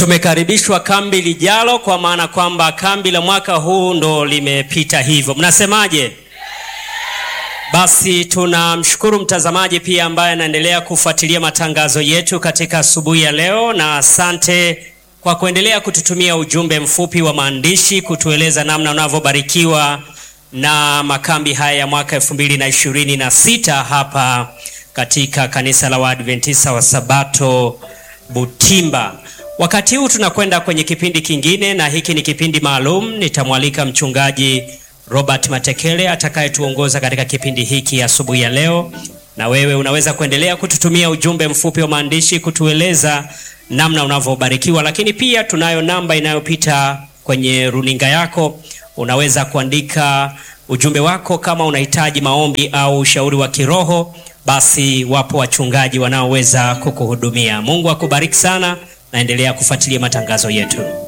tumekaribishwa kambi lijalo, kwa maana kwamba kambi la mwaka huu ndo limepita hivyo. Mnasemaje? Basi tunamshukuru mtazamaji pia ambaye anaendelea kufuatilia matangazo yetu katika asubuhi ya leo, na asante kwa kuendelea kututumia ujumbe mfupi wa maandishi kutueleza namna unavyobarikiwa na makambi haya ya mwaka elfu mbili na ishirini na sita hapa katika kanisa la Waadventista wa Sabato Butimba. Wakati huu tunakwenda kwenye kipindi kingine, na hiki ni kipindi maalum. Nitamwalika mchungaji Robert Matekele atakayetuongoza katika kipindi hiki asubuhi ya, ya leo. Na wewe unaweza kuendelea kututumia ujumbe mfupi wa maandishi kutueleza namna unavyobarikiwa, lakini pia tunayo namba inayopita kwenye runinga yako. Unaweza kuandika ujumbe wako kama unahitaji maombi au ushauri wa kiroho, basi wapo wachungaji wanaoweza kukuhudumia. Mungu akubariki sana, naendelea kufuatilia matangazo yetu.